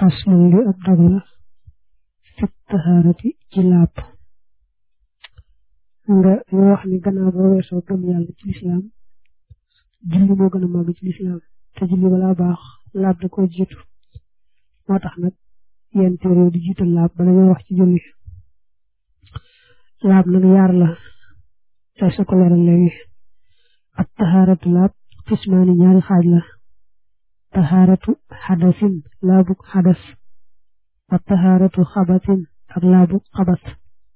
faslun li ab dog la fi tahaarati ci laab nga nga wax ni gannaaw boo weesoo gëm yàlla ci lislaam julli moo gën a màgg ci lislaam te julli balaa baax laab da koy jiitu moo tax nag yenn téere di jiital laab bala ñuy wax ci julli laab nag yaar la tey sa ko leeral léegi ak tahaaratu laab xismaani ñaari xaaj la tahaaratu xadasin laabu xadas ak tahaaratu xabasin ak laabu xabas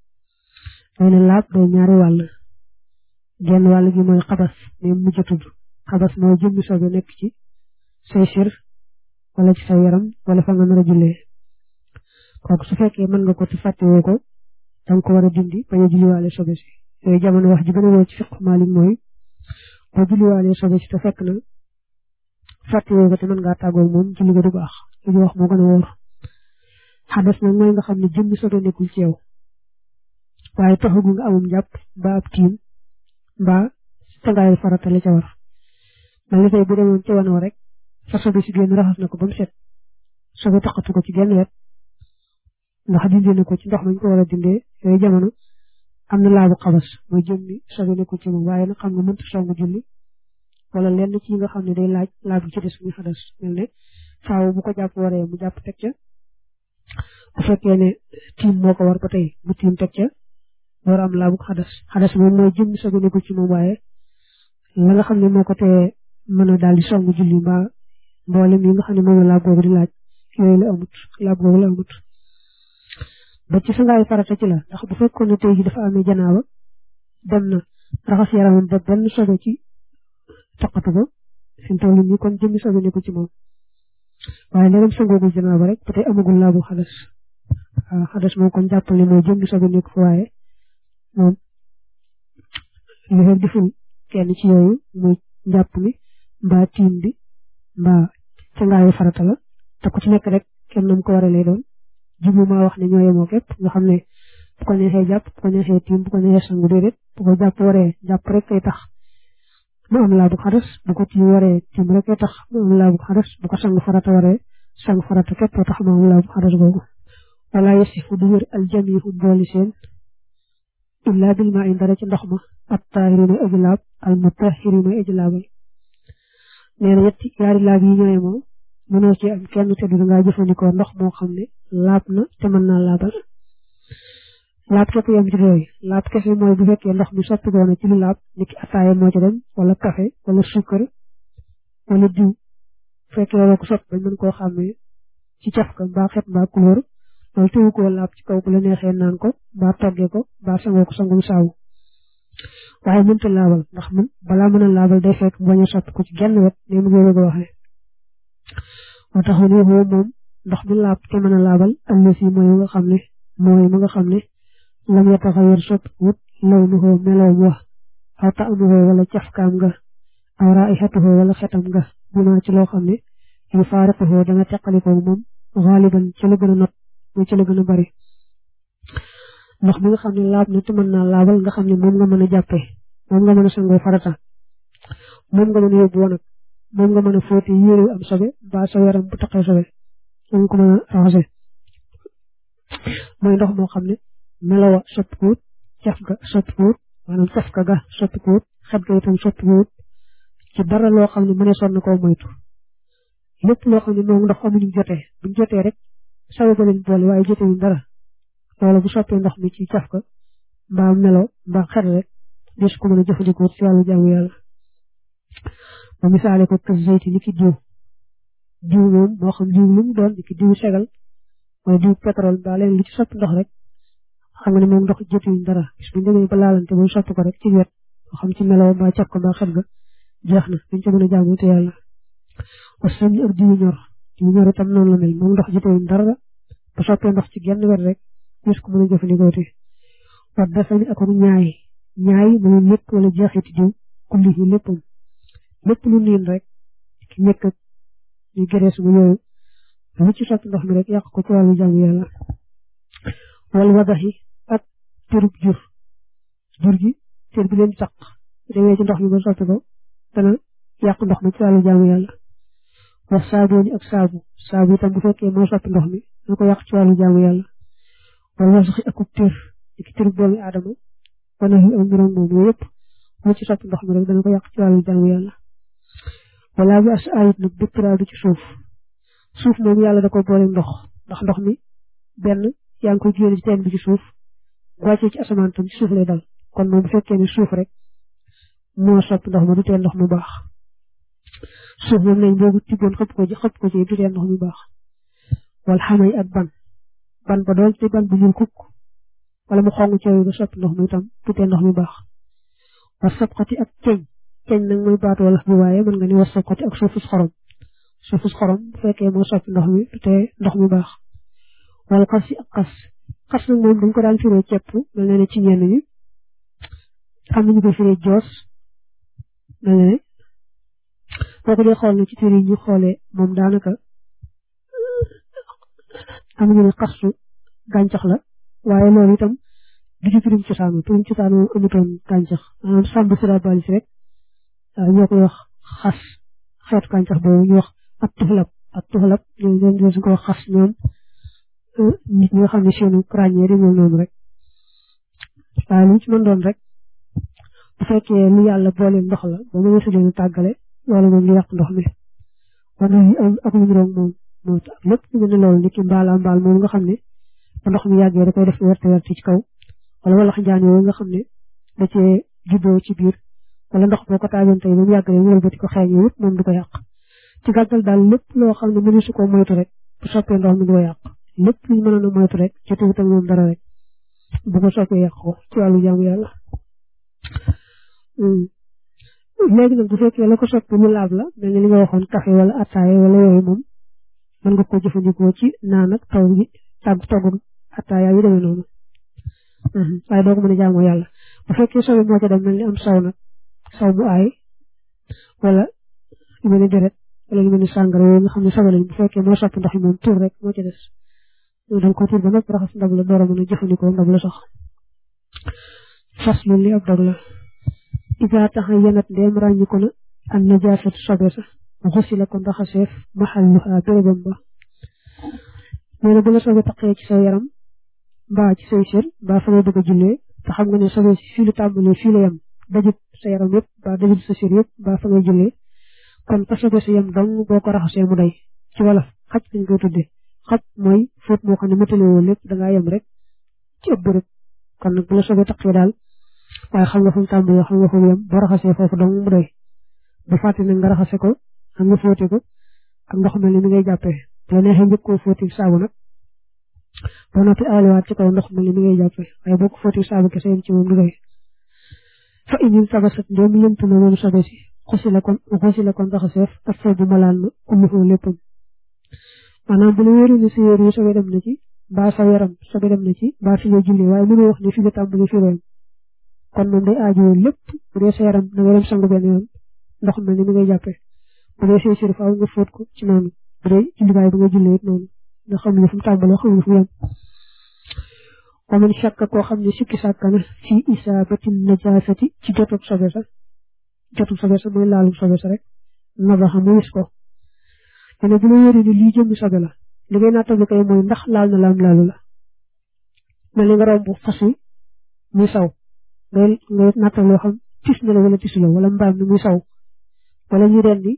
day ne laab day ñaari wàll genn wàll gi mooy xabas mais mujj a tudd xabas mooy jëmmi sobe nekk ci say sir wala ci sa yaram wala fa nga nar a jullee kooku su fekkee mën nga ko ci fàttewoo ko danga ko war a dindi bañ a julliwaale sobe si yooyu jamono wax ji gën a woo ci fiqu Maalik mooy boo julliwaale sobe si te fekk na fàttewoo ko te mën ngaa tàggoo moom julli ga du baax li ñu wax moo gën a wóor xadas nag mooy nga xam ne jëmmi sobe nekkul ci yow waaye taxagu nga amum jàpp mbaa ab tiim mbaa sangaayal farata la ca war man li tey bu demoon ca wanoo rek fa sobe si génn raxas na ko ba mu set sobe taxatu ko ci genn wet ndax dindi na ko ci ndox mañ ko war a dindee yooyu jamono am na laabu xabas mooy jëmmi sobe nekkul ci moom waaye nag xam nga mënta songu julli wala lenn ci nga xam ne day laaj laab ci des muy xadas mel ne faaw bu ko jàpp waree mu jàpp teg ca bu fekkee ne tiim moo ko war ba tey mu tiim teg ca door am laabu xadas xadas moom mooy jëmmi sobe nekkul ci moom waaye la nga xam ne moo ko tee mën a daal di songu julli mbaa mboolem yi nga xam ne moom la laab googu di laaj yooyu la amut laab googu la amut ba ci sangaay farata ci la ndax bu fekkoon ne tey ji dafa amee janaaba dem na raxas yaramam ba benn sobe ci taqatu ko fi mu toll nii kon jëmmi sobe nekkul ci moom waaye ndegam sangoogul janaaba rek ba tey amagul laabu xadas waaw xadas moom kon jàppale mooy jëmmi sobe nekk fa waaye moom li fekk deful kenn ci yooyu muy njàpp mi mbaa tiim bi mbaa sangaayu farata la te ku ci nekk rek kenn nam ko waree lay doon jublu maa wax ne ñoo yemoo képp nga xam ne bu ko neexee jàpp bu ko neexee tiim bu ko neexee sangu déedéet bu ko jàpp waree jàpp rek kay tax mu am laabu xadas bu ko tiim waree tiim rek kay tax mu am laabu xadas bu ko sangu farata waree sangu farata képp tax mu am laabu xadas googu wala yasifu du wér aljamihu booli seen illa bil ma in dara ci ndox ma at taahiri mooy aji laab al mutahiri mooy aji laabal nee na ñetti yaari laab yi ñooy moom mënoo ci am kenn te du nga jëfandikoo ndox moo xam ne laab na te mën naa laabal laab képp yam ci yooyu laab kese mooy bu fekkee ndox mi soppi doona ci lu laab niki ataaya moo ci dem wala café wala suukar wala diw fekkee waroo ko sopp bañ mën koo xàmmee ci caf ka mbaa xet mbaa couleur loolu teewu koo laab ci kaw bu la neexee naan ko mbaa toggee ko mbaa sangoo ko sangum saawu waaye mënta laabal ndax man balaa mën a laabal day fekk bañ a soppi ko ci genn wet ne mu ngi bëgg a waxee moo tax ne moom ndox mi laab te mën a laabal am na si mooy nga xam ne mooy ma nga xam ne lam ya taxawar soppi wut law nu xoo meloom wax aw ta amu xoo wala cafkaam nga aw raixatu xoo wala xetam nga dinaa ci loo xam ne yu faariqu xoo danga teqalikoo moom xaaliban ci la gën a not mooy ci la gën a bari ndox mi nga xam ne laab na te mën naa laabal nga xam ne moom nga mën a jàppee moom nga mën a sangoo farata moom nga mën a yóbbu wanag moom nga mën a fóoti yére am sobe ba sa yaram bu taqee sobe moom ko mën a raxase mooy ndox moo xam ne melawa soppikuwut caf ga soppikuwut maanaam caf ka ga soppikuwut xet ga itam soppikuwut ci dara loo xam ne mënee sonn koo moytu lépp loo xam ne moom ndox amuñu jotee buñ jotee rek sawe ba leen boole waaye jotewuñ dara loolu bu soppee ndox mi ci caf ka mbaa melo mbaa xet rek des ko mën a jëfandikoo ci wàllu jaamu yàlla ba misaale ko kës zayti ni ki diw diw moom moo xam diw lu mu doon ni ki diw segal wala diw pétrole mbaa leen lu ci soppi ndox rek xam nga ne moom ndox jotuñ dara bis bu ñu demee ba laalante ba soppi ko rek ci wet moo xam ci melo mbaa caf ko mbaa xet ga jeex na dañ ca mën a jaamu te yàlla wasam ak diw ñor diw ñor itam noonu la mel moom ndox jotuñ dara ba soppee ndox ci genn wet rek gis ko mën a jëfandikoo te wax dafa ni ak ñaay ñaay mooy lépp wala jeexiti diw kulli yi léppam lépp lu niin rek ki nekk ak ñu gërees bu yooyu lu ci sotti ndox mi rek yàq ko ci wàllu jaamu yàlla wal wadaxi ak tërub jur jur gi tër bi leen saq demee ci ndox mi ba sotti ko dana yàq ndox mi ci wàllu jaamu yàlla wax saabooni ak saabu saabu itam bu fekkee moo soppi ndox mi dana ko yàq ci wàllu jaamu yàlla wala wasaxi akub tër ci tër doomi aadama wala yu am mbiram moom yooyu yëpp moo ci soppi ndox mi rek dana ko yàq ci wàllu jaamu yàlla wala bi as ayit nag bépp du ci suuf suuf moom yàlla da ko boole ndox ndax ndox mi benn yaa ngi koy génne ci teen bi ci suuf wàccee ci asamaan tam ci suuf lay dal kon moom bu fekkee ni suuf rek moo soppi ndox ma du tee ndox mu baax suuf moom lañ boobu tibboon xëpp ko ci xëpp ko ci du tee ndox mu baax wala xamay ak ban ban ba doon ci ban bu ñuul kukk wala mu xong coow ba soppi ndox mi itam du tee ndox mi baax war sabxati ak ceñ ceñ nag mooy baatu wala bi waaye mën nga ni war sabxati ak suufus xorom suufus xorom bu fekkee moo soppi ndox mi du tee ndox mi baax wala xas si ak xas xas nag moom dañ ko daan firee cepp mel na ne ci ñenn ñi am nañu ko firee joos mel na ne boo ko dee xool na ci téere yi ñu xoolee moom daanaka am ñu ne xastu gàncax la waaye loolu itam du ci turum cosaanu turum cosaanu moom amutoon gàncax maanaam sàmb sira bali si rek ñoo koy wax xas xeetu gàncax boobu ñu wax ak tuxlab ak tuxlab ñoom ñoom ñoo ko wax xas ñoom nit ñi nga xam ne seenu ràññee di moom noonu rek waaye lu ci mën doon rek bu fekkee lu yàlla boole ndox la ba mu mësu leen tàggale loolu moom lu yàq ndox mi wala yu am ak lu roog moom moo tax lépp lu mel ne loolu nit ki mbaala mbaal moom nga xam ne ba ndox mi yàggee da koy def werte werte ci kaw wala wala xijaan yooyu nga xam ne da cee juddoo ci biir wala ndox boo ko taajoon tey ba mu yàgg rek ñu wëlbati ko xeeñ yëpp moom du ko yàq ci gàttal daal lépp loo xam ne mënu su ko moytu rek bu soppee ndox mi du ko yàq lépp luñ mënoon a moytu rek ci tuuti ak moom dara rek bu ko soppee yàq ko ci wàllu jaamu yàlla léegi nag bu fekkee la ko soppi lu laab la mel ni li nga waxoon café wala attaaye wala yooyu moom mën nga ko jëfandikoo ci naan ak taw gi tàgg togg attaaya yi demee noonu waaye doo ko mën a jaamoo yàlla bu fekkee sobe moo ca dem mel ni am saw nag saw bu aay wala lu mel ni deret wala lu mel ni sàngara yooyu nga xam ne sobe lañ bu fekkee moo soppi ndox yi moom tuur rek moo ca des danga ko tuur ba noppi raxas ndab la door a mën a jëfandikoo ndab la sax fas lu li ab dog la ida taxa yenat ndeem ràññi ko na an najaasatu sobe sa xusi la ko ndaxaseef maxalluha bérébam ba nee na bu la sobe taqee ci sa yaram mbaa ci say sër mbaa fa ngay bëgg a jullee te xam nga ne sobe si fii lu tàmbalee fii la yem dajut sa yaram yëpp mbaa dajut sa sër yëpp mbaa fa ngay jullee kon fa sobe sa yem dong boo ko raxasee mu day ci wala xaj lañ koy tudde xaj mooy fóot moo xam ne matale woo lépp dangaa yem rek ci ëpp rek kon nag bu la sobe taqee daal waaye xam nga fu mu tàmbalee xam nga fu mu yem boo raxasee foofu dong mu doy bu fàtte nag nga raxase ko xam nga fóote ko ak ndox mel ni mi ngay jàppee bu la neexee njëkk koo fóoti saabu nag ba noppi aaliwaat ci kaw ndox mel ni mi ngay jàppee waaye boo ko fóoti saabu kese yem ci moom du doy fa inin sabasat ndéem lënt na moom sobe si xusi la kon xusi la kon raxaseef ak foo bu malaan ma kulluhu léppam maanaam bu la wéeru ne si yéer yi sobe dem na ci mbaa sa yaram sobe dem na ci mbaa fi nga julli waaye mënu wax ne fi nga tàmbali fi réem kon moom day aajowoo lépp bu dee sa yaram na nga dem sangu benn yoon ndox mel ni mi ngay jàppee bu dee say sër faaw nga fóot ko ci noonu bu dee jullikaay bi nga jullee it noonu nga xam ne fu mu tàmbalee xam ne fu mu yem wa man shakka koo xam ne sikki sàkka na fi isaabati najaasati ci jotub sobe sa jotub sobe sa mooy laalum sobe sa rek nabaxa mu wis ko te ne bu la wéree ni lii jëmmi sobe la li ngay natta bi kay mooy ndax laal na laam laalu la mel ni nga romb fas wi muy saw ngay ngay natta loo xam tis na la wala tisu la wala mbaam mi muy saw wala ñu rendi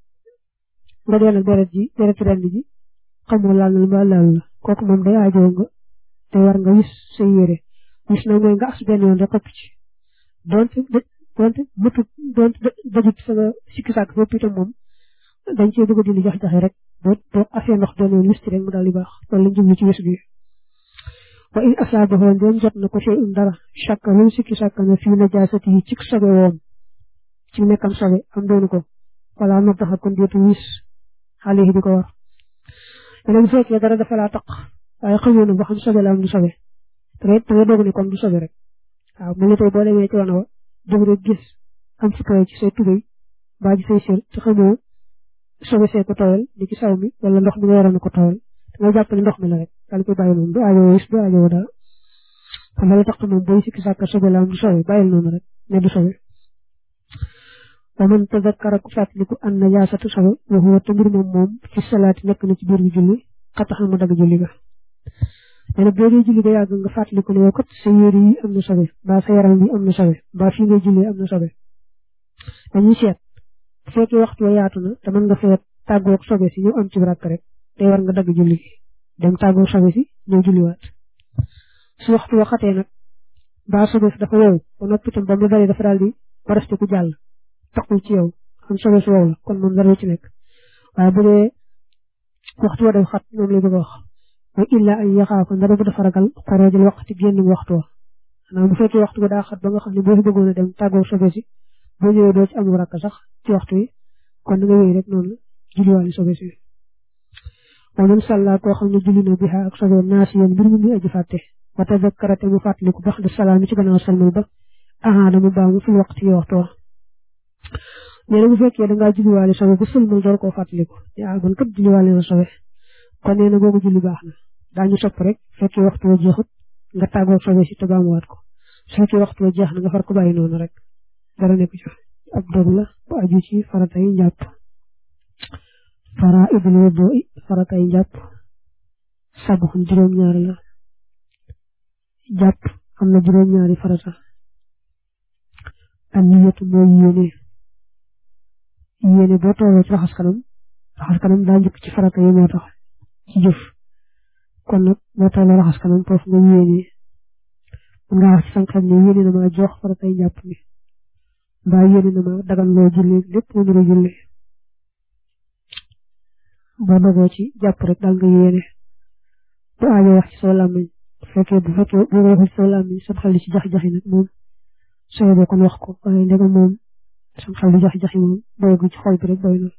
nga deen ak deret ji deret rendi ji xamoo laal na mbaa laalu la kooku moom day aajoo nga te war nga wis say yére wis na mooy nga as benn yoon rek ëpp ci donte donte mëtut donte dajut sa nga sikki sàkk fépp itam moom dañ cee bëgg a dindi jax jaxe rek boo boo afee ndox benn yoon wis ci rek mu daal di baax loolu lañ jublu ci wis bi wa in asaabahu ndéem jot na ko ci um dara chàkka lu sikki sàkk na fii najaasati yi ci sobe woon ci nekkam sobe am doonu ko wala na taxa kon deetu wis xale yi di ko war mais bu fekkee dara dafa laa taq waaye xamoo na ba xam sobe la am du sobe te da ngay doog ne kon du sobe rek waaw mel ni tey boo demee ci wana wa jóg rek gis am fu tooy ci say tubéy mbaa ci say sër te xamoo sobe see ko tooyal di ci saw mi wala ndox mi nga waroon ko tooyal da ngay jàpp ne ndox mi la rek daal koy bàyyi noonu du aajoo wis du aajoo dara xam nga la tax moom booy sikki sàkka sobe la am du sobe bàyyil noonu rek ne du sobe wa man tazakkara ku fàttaliku an najaasatu sobe wa huwa te mbir moom moom fi salaati nekk na ci biir bi julli xataxal mu dagg julli ga nee na boo dee julli ga yàgg nga fàttaliku ne yow kat sa yére yi am na sobe mbaa sa yaram bi am na sobe mbaa fii ngay jullee am na sobe dañuy seet bu fekkee waxtu wa yaatu na te mën nga feet tàggoog sobe si ñëw am ci rakk rek te war nga dagg julli gi dem tàggoog sobe si ñëw julliwaat su waxtu wa xatee nag mbaa sobe si dafa wow ba noppi itam ba mu bari dafa daal di barasti ku jàll taxul ci yow xam sobe si wow la kon moom dara ci nekk waaye bu dee waxtu wa day xat moom lay bëgg a wax mooy illa ay yaxaafa ndara bu dafa ragal xoroojal waxtu génn waxtu wa xanaa bu fekkee waxtu ba daa xat ba nga xam ne boo fi bëggoon a dem tàggoo sobe si boo ñëwee doo ci am rakk sax ci waxtu yi kon da nga wéy rek noonu julliwaale sobe si wa man sàlla koo xam ne julli na biha ak sobe naasi yéen mbir mi muy aji fàtte wa tadakkarate mu fàttaliku bax de salaam ci gannaaw salmal ba ahaada mu baamu fil waxtu yi waxtu wa nee na bu fekkee da ngaa julliwaale sobe bu sëlmal door koo fàttaliku yaa man kat julliwaale na sobe kon nee na googu julli baax na daañu sopp rek fekkee waxtu wa jeexut nga tàggoog sobe si te baamuwaat ko su fekkee waxtu wa jeex na nga far ko bàyyi noonu rek dara nekk ci ab dog la bu aju ci farata yi njàpp fara idul wudu farata yi njàpp sabuxun juróom-ñaari la jàpp am na juróom-ñaari farata an niyatu mooy yéene yéene boo toogee ci raxas kanam raxas kanam daa njëkk ci farata yi moo tax ci jëf kon nag boo toogee raxas kanam foofu nga yéene mën ngaa wax ci sam xel ne yéene na ma jox farata yi njàpp mi mbaa yéene na ma dagan loo julli lépp lu nuru julli boo dogoo ci jàpp rek daal nga yéene bu aajo wax ci soo làmmiñ bu fekkee bu fekkee bu waxul ci soo làmmiñ sam xel di ci jax-jaxi nag moom soo boo kon wax ko waaye ndegam moom sam xel di jax-jaxi moom boy gu ci xol bi rek boy na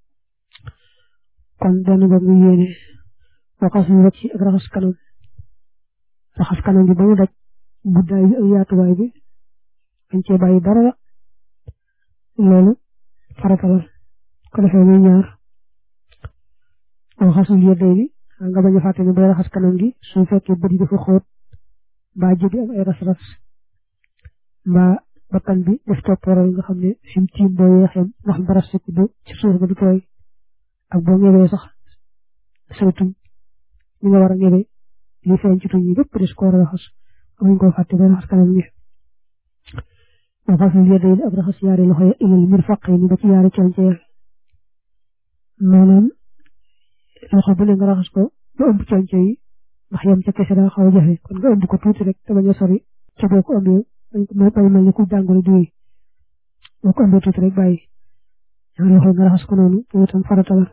kon benn boog nga yéene waxas ñu rek ci ak raxas kanam raxas kanam bi ba mu daj guddaay bi ak yaatuwaay bi dañ cee bàyyi dara la loolu farata la ko defee muy ñaar raxasul yedday bi nga bañ a fàtte ne booy raxas kanam gi su fekkee bët yi dafa xóot mbaa jëbi am ay ras-ras mbaa bakkan bi def toppooro yi nga xam ne fi mu tiim boo yeexeem ndax mbaras si bu ci suuf ba du tooy ak boo ñëwee sax say tuñ ñi nga war a ñëwee li feeñ ci tuñ yi lépp des ko war a raxas amuñ ko fàtte ba raxas kanam gi raxasul yedday bi ak raxas yaari loxo yi ilal mirfaq yi ni ba ci yaari conce maanaam loxo bu ne nga raxas ko ba ëmb conce yi ndax yem ca kese daa xaw a jafe kon nga ëmb ko tuuti rek te bañ a sori ca boo ko ëmbee may bay mel ni ku jàngoro diwi boo ko ëmbee tuuti rek bàyyi ñaari loxo nga raxas ko noonu te itam farata la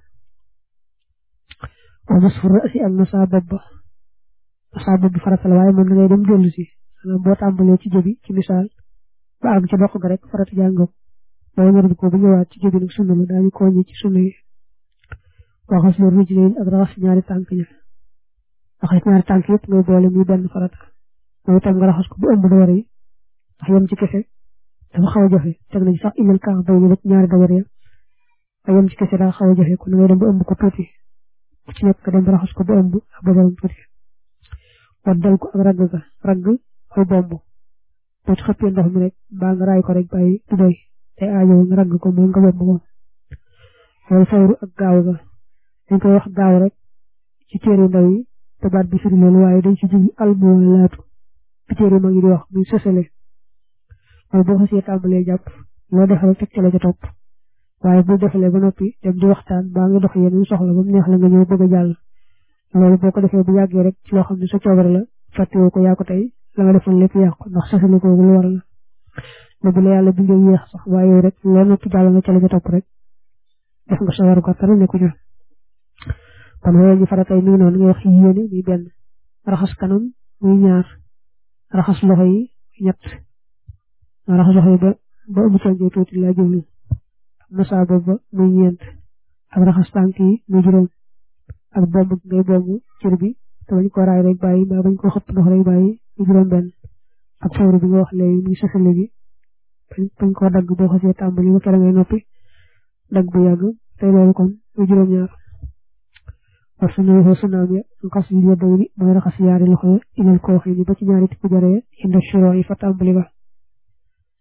wa masfu rasi ak masa bopp ba masa bopp bi farata la waaye moom da ngay dem dellu si maanaam boo tàmbalee ci jëbi ci misaal ba àgg ci dox ga rek farata jàngoo boo ñëw ko bu ñëwaat ci jëbi nag sunna la daañu ko ñi ci sunna yi waxas lu ruj leen ak raxas ñaari tànk ña raxas ñaari tànk yëpp ngay boole muy benn farata mooy itam nga raxas ko bu ëmb dawar yi ndax yem ci kese dafa xaw a jafe teg nañ sax ilal kaa bay ni rek ñaari dawar ya a yem ci kese daa xaw a jafe kon ngay dem ba ëmb ko tuuti ku ci nekk nga dem raxas ko bu ëmb ak ba borom tuuti waddal ko ak ragg ga ragg koy bomb boo ci xëppee ndox mi rek mbaa nga raay ko rek bàyyi du doy te aajo nga ragg ko moom nga bomb moom loolu fawru ak gaaw ga dañ koy wax gaaw rek ci téere ndaw yi te baat bi firi loolu waaye dañ ci jublu almuwalaatu bi téere ma ngi di wax muy sësale mooy boo xasee tàmbalee jàpp loo defal teg ca la ca topp waaye bu defalee ba noppi dem di waxtaan baa ngi dox yeneen soxla ba mu neex la nga ñëw bëgg a jàll loolu boo ko defee bu yàggee rek ci loo xam ne sa coobare la fàttewoo ko yaa ko tey la nga defoon lépp yàqu ndax sësale kooku lu war la mais bu la yàlla bindee yéex sax waaye rek loo noppi jàll nga ca la ca topp rek def nga sa waru ko tara nekku ñu kon wooye ñu faratay mi ngi noonu nga wax yéene muy benn raxas kanam muy ñaar raxas loxo yi ñett raxas loxo yi ba ba ëmb conjee tuuti laa jublu masa boobu ba muy ñeent ak raxas tànk yi muy juróom ak bomb ngay bomb cër bi te bañ ko raay rek bàyyi mbaa bañ ko xëpp ndox rek bàyyi muy juróom benn ak fawru bi nga wax léegi muy sësale gi bañ koo dagg boo xasee tàmbali ba kere ngay noppi dagg bu yàgg tey loolu kon muy juróom ñaar wa sunnatuhu sunnaam ya xasul yadayni mooy raxas yaari loxo ya ilal koo xëy ni ba ci ñaari tikku jaree inda shuroo yi fa tàmbali ba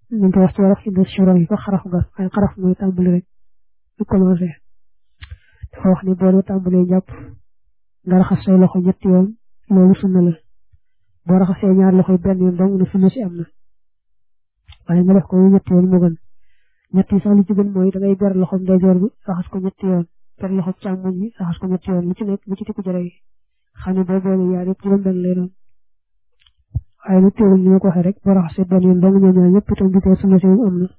ñu ko wax ci waraf indi suro yi ko xaraf ga waaye xaraf mooy tàmbali rek du commencé dafa wax ni boo dee tàmbalee jàpp nga raxas say loxo ñetti yoon loolu sunna la boo raxasee ñaar loxo yi benn yoon dong ne sunna si am na waaye nga def ko ñetti yoon moo gën ñett yi sax li ci gën mooy da ngay ber loxo ndeyjoor bi raxas ko ñetti yoon ber loxo càmmoñ bi raxas ko ñetti yoon lu ci nekk lu ci tikku jërë yi xam ne boo boole yaar yëpp juróom benn lay doon waaye lu teewul ni ma ko waxee rek boo raxasee benn yoon dong ñoo ñaar ñëpp itam du tee sunna si am na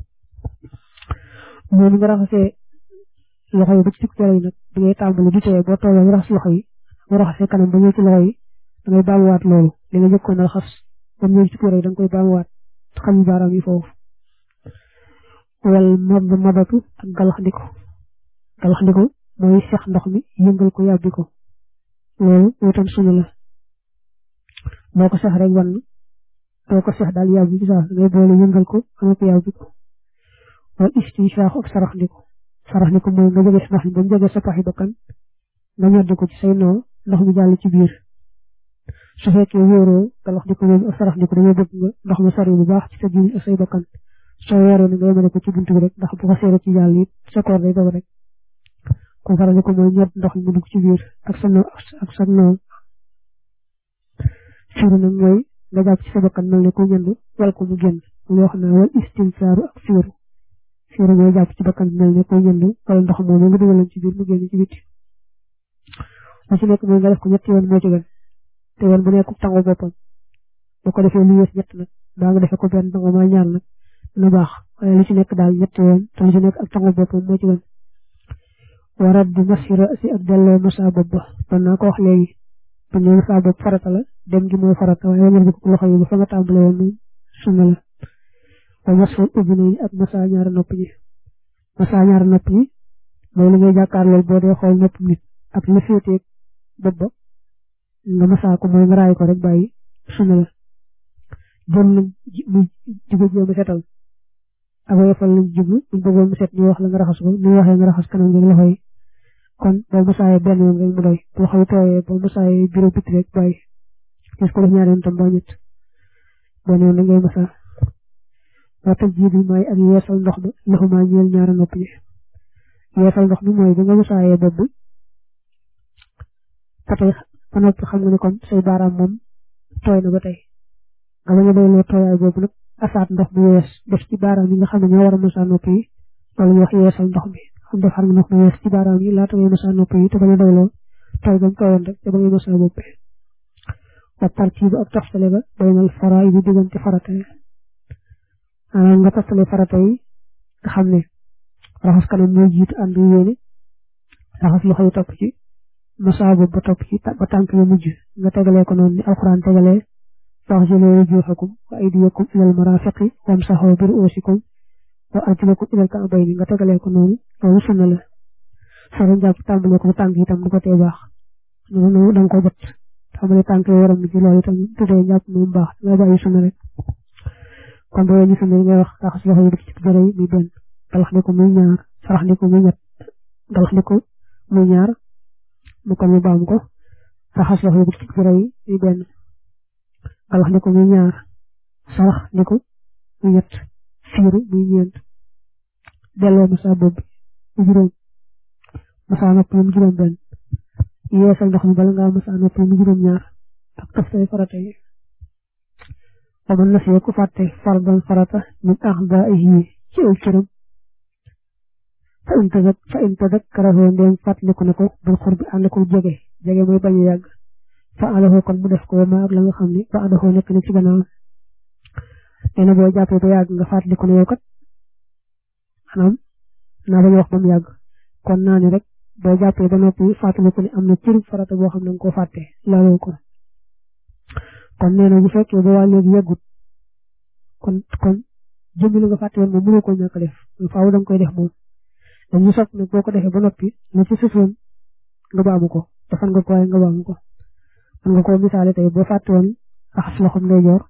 moom nga raxasee loxo yi ba ci tikku jërë yi nag bi ngay tàmbali du tee boo toogee nga raxas loxo yi boo raxasee kanam ba ñëw ci loxo yi da ngay baamuwaat loolu li nga jëkkoon a raxas ba ñëw ci tikku jërë yi da nga koy baamuwaat xam baaraam yi foofu wal modd modatu ak galaxndiku galaxndiku mooy sex ndox mi yëngal ko yàbbi ko loolu itam sunu la boo ko sex rek wan boo ko sex daal yàbbi ci saa ngay boole yëngal ko xama ko yàbbi ko wal istinshaaxu ak saraxndiku saraxndiku mooy nga jóge si ndox mi ba mu jóge sa paxi bakkan nga ñodd ko ci say noo ndox mi jàll ci biir su fekkee wóoroo galaxndiku moom ak saraxndiku dañoo bëgg nga ndox mi sori bu baax ci sa biir ak say bakkan soo weeroo ni nga yemale ko ci buntu bi rek ndax bu ko seere ci jàll it sa koor day dog rek kon faral ko mooy ñett ndox mi dugg ci biir ak sa noo ak sa noo fiiru nag mooy nga jàpp ci sa bakkan mel ne ku ñënd wal ko mu génn loo xam ne wal istinsaaru ak fiiru fiiru mooy jàpp ci bakkan mel ne ku ñënd wala ndox moom nga dugaloon ci biir mu génn ci biti la ci nekk mooy nga def ko ñetti yoon moo ci gën te yoon bu nekk tango boppam boo ko defee lu yées ñett nag baa nga defee ko benn tango maa ñaar nag na baax waaye lu ci nekk daal ñett yoon te lu ci nekk ak tango boppam moo ci gën warat bi masira si ak delloo masa bopp ba doon naa ko wax léegi bu ñu masa bopp farata la dem gi mooy farata waaye wañal bi ko loxo yi ba fa nga tàmbale woon moom sunna la wa masul ubbi nañu ak masa ñaari nopp ñi masa ñaari nopp ñi mooy li ngay jàkkaarloo boo dee xool nopp nit ak la féeteeg bopp ba nga masa ko mooy nga raay ko rek bàyyi sunna la jëm nag mu jóge jéem a setal ak woyofal lañ jublu buñ bëggoon mu set ñu wax la nga raxas ko ñu waxee nga raxas kanam gi loxo yi kon boo masaayee benn yoon rek mu doy boo xaw tooyee boo masaayee bureau biti rek bàyyi gis ko def ñaari yoon tam ba ñett benn yoon da ngay masaa waa tëj ji bi mooy ak yeesal ndox mi loxumaa ñeel ñaari nopp yi yeesal ndox mi mooy bi nga masaayee bopp bi ba tey ba noppi xam nga ne kon say baaraam moom tooy na ba tey nga bañ a doyloo tooyaay boobu nag asaat ndox mu wees def ci baaraam yi nga xam ne ñoo war a masaa nopp yi loolu ñu wax yeesal ndox mi xam defar nga ndox mu wees ci baaraam yi laata ngay masaa nopp yi te bañ a doyloo tooy ba mu tooyoon rek te ba ngay masaa bopp bi wa tartiibu ak toftale ba baynal faraa yi diggante farata yi maanaam nga toftale farata yi nga xam ne raxas kanam moo jiitu ànd yéene raxas loxo yi topp ci masaa bopp ba topp ci ba tànk yi mujj nga tegalee ko noonu ni alxuraan tegalee faghsiluu wujuuhakum wa aydiyakum ilal maraafiqi wamsahuu bi ru'uusikum wa arjulakum ilal ka'bayni nga tegalee ko noonu loolu sunna la soo jàpp tàmbalee ko tànk itam du ko tee baax noonu da nga ko jot tàmbalee tànk yi waram ci loolu itam tuddee jàpp moom baax nga bàyyi sunna rek kon boo ñu sunna ngay wax raxas loxo yi def ci jërë yi muy benn galax ni ko muy ñaar sarax ni ko muy ñett galax ni ko muy ñaar mu ko ñu baam ko raxas loxo yi def ci jërë yi muy benn galax ni ko muy ñaar sarax ni ko muy ñett fiiru muy ñeent delloo masa bopp bi mu juróom masa nopp mu juróom benn yeesal ndox mi bala ngaa masa nopp mu juróom ñaar ak taftay farata yi wa man nasiya ku fàtte fardan farata min a'daa'ihi ci ay cëram fa in tadak fa in tadakkarahu ndéem fàttaliku na ko bil qurbi ànd ko jege jege mooy bañ a yàgg fa alahu kon mu def ko ma ak la nga xam ne fa alahu nekk na ci gannaaw nee na boo jàppee ba yàgg nga fàttaliku ne yow kat maanaam naa bañ a wax ba mu yàgg kon naa ne rek boo jàppee ba noppi fàttaliku ne am na cëru farata boo xam ne nga koo fàtte laaloo ko kon nee na bu fekkee ba waa léegi yàggut kon kon jëmmi la nga fàtte woon moom mënoo ko ñàkk def faaw da nga koy def moom dañu sopp nag boo ko defee ba noppi la ci suufoon nga baamu ko defal nga ko waaye nga baamu ko man nga koo misaale tey boo fàtte woon raxas loxoom ndeyjoor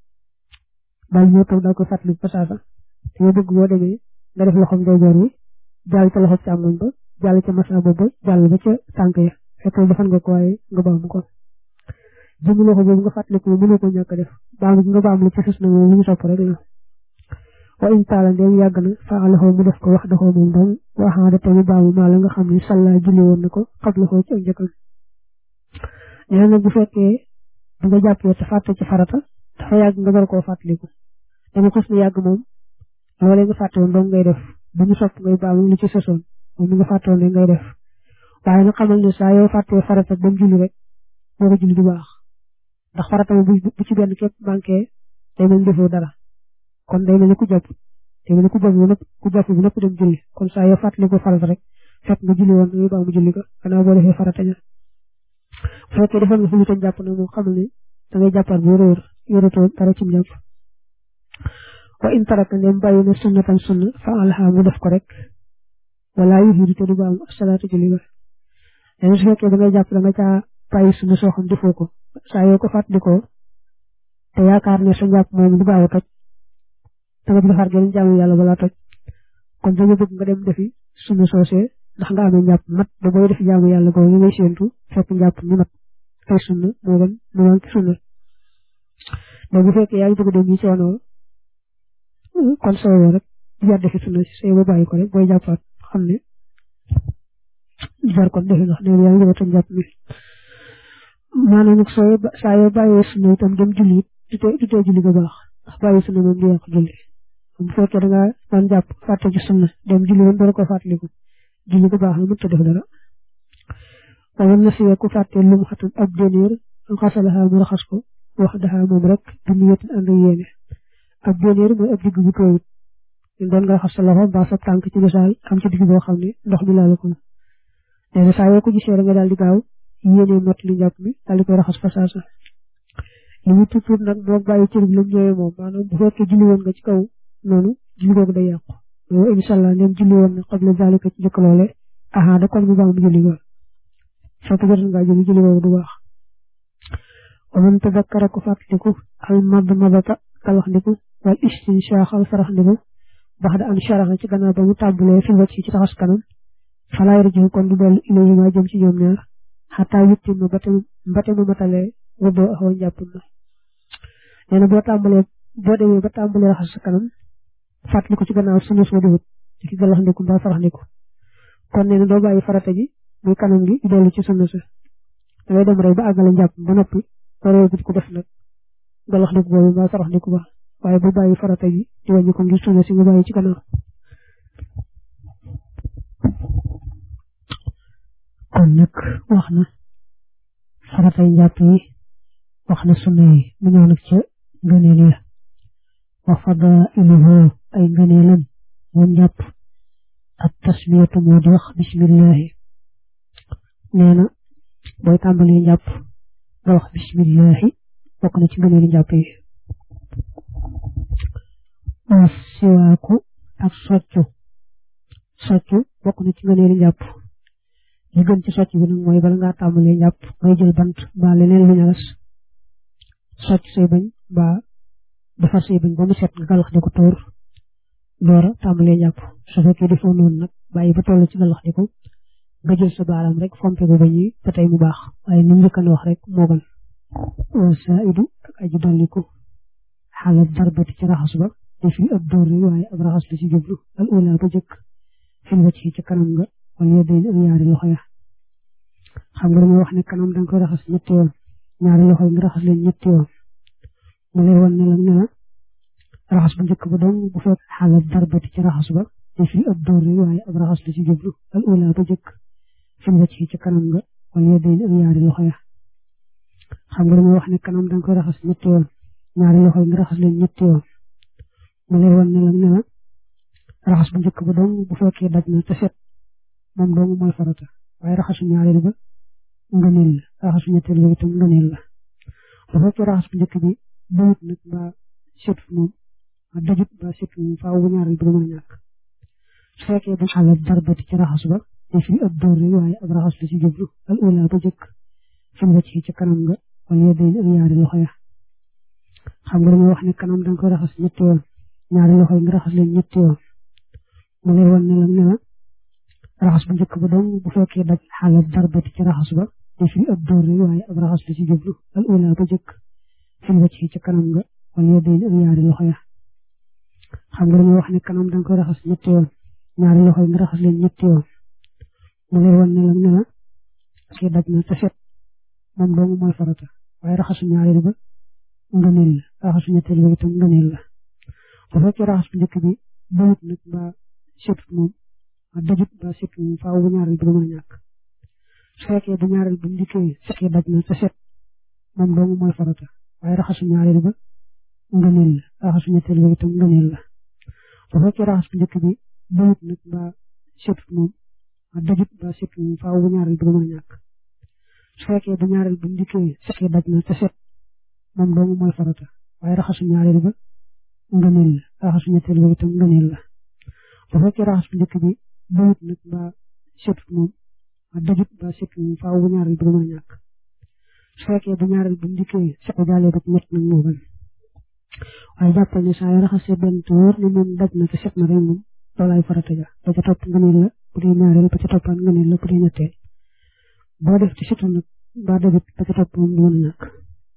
bàyyi ñëw toog daal ko fàttali ba saasa te nga bëgg boo demee nga def loxoom ndeyjoor wi jàll ca loxoom càmmoñ ba jàll ca masa boobu jàll ba ca tànk ya fekk defal nga ko waaye nga baamu ko jëmmi loxo boobu nga fàttali ko mënoo ko ñàkk def baamu nga baamu la ci sus na moom lu ñu sopp rek la wa in taala ndéem yàgg na faalahu mu def ko wax daxoo moom dong waxaada te mu baamu maa la nga xam ne salla julli woon na ko xablahu ci ak njëkkal nee na bu fekkee da nga jàppee te fàtte ci farata dafa yàgg nga door koo fàttaliku dama xas na yàgg moom loolee nga fàtte woon dong ngay def ba mu sopp ngay baamu li ci sosoon moom mi nga fàtte woon ngay def waaye nag xamal ne saa yoo fàttee farata ba mu julli rek boo ko julli du baax ndax farata bu bu ci benn képp manqué day mel defoo dara kon day mel ni ku jàpp day mel ni ku jàpp bu nëpp ku jàpp bu nëpp dem julli kon saa yoo fàttali ko farata rek fekk nga julli woon ngay baamu julli ko gannaaw boo defee farata ña bu fekkee defoon nga fu ñu jàpp nag moom xamal ne da ngay jàppaat bu réer yoratoo dara ci jàpp wa in taraka ndem bàyyi na sunnatan sunna fa alha mu def ko rek wala yuhidu te du baamu asalaatu julli ba léegi su fekkee da ngay jàpp da nga caa bàyyi sunna soo xam defoo ko saa yoo ko fàttalikoo te yaakaar ne sa njàpp moom du gaaw a toj da nga defaat geneen jaamu yàlla balaa toj kon dañu bëgg nga dem defi sunna soosee ndax nga amee njàpp mat ba booy def jaamu yàlla googu ñu ngay séentu fekk njàpp mu mat ay sunna moo gën mu gën ci sunna léegi bu fekkee yaa ngi bëgg dem yi coono kon soo rek jar defi sunna si say ba bàyyi ko rek booy jàppaat xam ne jar kon defi ndax nee yaa ngi bëgg a njàpp mi maanaam nag soo saa yoo bàyyee sunna itam dem julli it du tee du tee julli ga baax ndax bàyyi sunna moom du yàq julli bu fekkee da ngaa daan jàpp fàtte ci sunna dem julli woon dara ko fàttaliku julli ga baax na mënut a def dara wala na fiye ku fàtte lu mu xatam ab déneer xasalaxa mu raxas ko wax daxa moom rek du niyetin ànd ak yéene ab déneer mooy ab digg bu tooyut ñu doon nga raxas sa loxo mbaa sa tànk ci misaal am ci digg boo xam ne ndox mi laalu ko léegi saa yoo ko gisee nga daal di gaaw yéene mot li njàpp mi daal di koy raxas fa saasa li mu tuut tuut nag moo bàyyi cër bi la mu ñëwee moom maanaam bu fekkee julli woon nga ci kaw noonu julli googu day yàqu loolu incha allah ndem julli woon na qabla zalika ci njëkk loole aha da kon mu baax mu julli ga fekk jotoon ngaa julli julli googu du baax wa man tadakkara ko fàttaliku al mad madata kalax ndiku wal istinshaax al sarax ndiku bax da am sharaxa ci gannaaw ba mu tàmbalee fi wacc ci taxas kanam falaa yarjihu kon du dellu ilayhima jëm ci ñoom ñaar xataa yittim ma bate mbate mu matalee wëddoo axoo njàpp ma nee na boo tàmbalee boo demee ba tàmbalee raxas sa kanam fàttali ko ci gannaaw sunu soo dugub ci ki galax ndiku mbaa farax ndiku kon nee na doo bàyyi farata ji muy kanam gi di dellu ci sunu sa dangay dem rek ba àggale njàpp ba noppi waree ko def nag galax ndiku boobu mbaa farax ndiku ba waaye bu bàyyi farata ji di wàññi ko ngir sunu si nga bàyyi ci gannaaw kon nag wax na faratay njàpp yi wax na sunna yi mu ñëw nag ca ngëneel ya wa fadailuhu ay ngëneelam moom njàpp ak tasmiyatu moo di wax bismillahi nee na booy tàmbali njàpp nga wax bismillahi bokk na ci ngëneeli njàpp yi wa siwaaku ak soccu soccu bokk na ci ngëneeli njàpp li gën ci socc bi nag mooy bala ngaa tàmbalee njàpp ngay jël bant mbaa leneen lu ñagas socc say bañ mbaa defar say bañ ba mu set nga galax di ko tóor doora tàmbalee njàpp su fekkee defoo noonu nag bàyyi ba toll ci galax di ko nga jël sa baaraam rek fompe ko bañ yi ba tey mu baax waaye ni njëkkan wax rek moo gën wasaidu ak aji dolliku xaalat darbati ci raxas ba di fi ab dóor yi waaye ab raxas la ci jublu al ula ba jëkk fil wacc ci kanam nga wala yeddayn ak ñaari loxo ya xam nga dañuy wax ne kanam danga koy raxas ñetti yoon ñaari loxo yi nga raxas leen ñetti yoon mu lay wan ne la ne la raxas bu njëkk ba doon bu fekk xaalat darbati ci raxas ba te fii ab dóor yi waaye ab raxas la ci jublu al ula ba jëkk fil wacc ci kanam nga wala yeddayn ak ñaari loxo ya xam nga dañuy wax ne kanam danga koy raxas ñetti yoon ñaari loxo yi nga raxas leen ñetti yoon mu lay wan ne la ne la raxas bu njëkk ba doon bu fekkee daj na te set moom doomu mooy farata waaye raxasu ñaareel ba ngëneel la raxasu ñetteel ba itam ngëneel la bu fekkee raxas bu njëkk bi dawut nag mbaa setut moom dajut mbaa setut moom faaw bu ñaareel bi du mën a ñàkk su fekkee bu xalat darbati ci raxas ba te fii ab dóor yi waaye ab raxas la ci jublu al ula ba jëkk fi mu ci kanam nga wala yeddayn ak ñaari loxo ya xam nga dañuy wax ne kanam danga koy raxas ñetti yoon ñaari loxo yi nga raxas leen ñetti yoon mu lay wan ne la ne la raxas bu njëkk ba doon bu fekkee daj xaalat darbati ci raxas ba te fii ab dóor yi waaye ab raxas la ci jublu al ula ba jëkk fi mu ci kanam nga wala yeddayn ak ñaari loxo ya xam nga dañuy wax ne kanam danga koy raxas ñetti yoon ñaari loxo yi nga raxas leen ñetti yoon mu lay wan ne la ne la kii daj na te set moom doomu mooy farata waaye raxasu ñaareel ba ngëneel la raxasu ñetteel ba itam ngëneel la bu fekkee raxas bu njëkk bi dawut nag ba setut moom a dajut ba setut moom faaw bu ñaareel bi du mën a ñàkk su fekkee bu ñaareel bu njëkkee fekkee daj na te set moom doomu mooy farata waaye raxasu ñaareel ba ngëneel la raxasu ñetteel ba itam ngëneel la bu fekkee raxas bu njëkk bi dawut nag ba setut moom a dajut ba setut moom faaw bu ñaareel bi du mën a ñàkk su fekkee bu ñaareel bu njëkkee fekkee daj na te set moom doomu mooy farata waaye raxasu ñaareel ba ngëneel la raxasu ñetteel ba itam ngëneel la bu fekkee raxas bu njëkk bi dawut nag ba setut moom a dajut ba setut moom faaw bu ñaareel bi du mën a ñàkk su fekkee bu ñaareel bu njëkkee fekk jàllee ba ñett nag moo gën waaye jàppal ne saa yoo raxasee benn te wóor ne moom daj na te set na rek moom loolaay farata ja ba ca topp ngëneel la bu dee ñaareel ba ca toppaat ngëneel la bu dee ñetteel boo def ci setul nag ba dajut ba ca topp moom du mën a ñàkk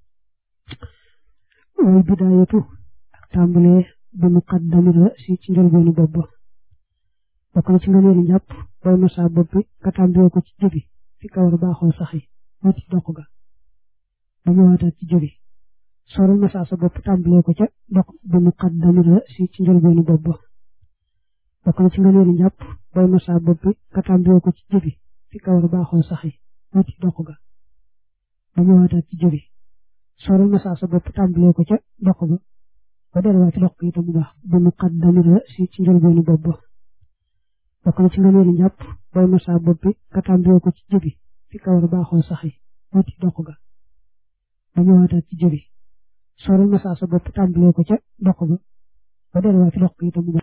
way bidaayatu ak tàmbalee ba muqaddami la si ci njëlbeenu bopp ba bokk na ci ngëneelu njàpp booy masa bopp bi nga tàmbalee ko ci jóbi fi kawar baaxoo sax yi wut dox ga ba ñëwaataat ci jóbi soo masa sa bopp tàmbalee ko ca dox ba muqaddami la si ci njëlbeenu bopp ba bokk na ci ngëneelu njàpp booy masa bopp bi nga tàmbalee ko ci jóbi fi kawar baaxoo sax yi wut dox ga ba ñëwaataat ci jóbi soo masa sa bopp tàmbalee ko ca dox ga ba delluwaat ci dox gi itam mu baax ba muqaddami la si ci njëlbeenu bopp ba bokk na ci ngëneelu njàpp booy masa bopp bi nga tàmbalee ko ci jóbi fi kawar baaxoo sax yi wuti dox ga ba ñëwaataat ci jóbi soo masa sa bopp tàmbalee ko ca dox ga ba delluwaat ci dox gi itam mu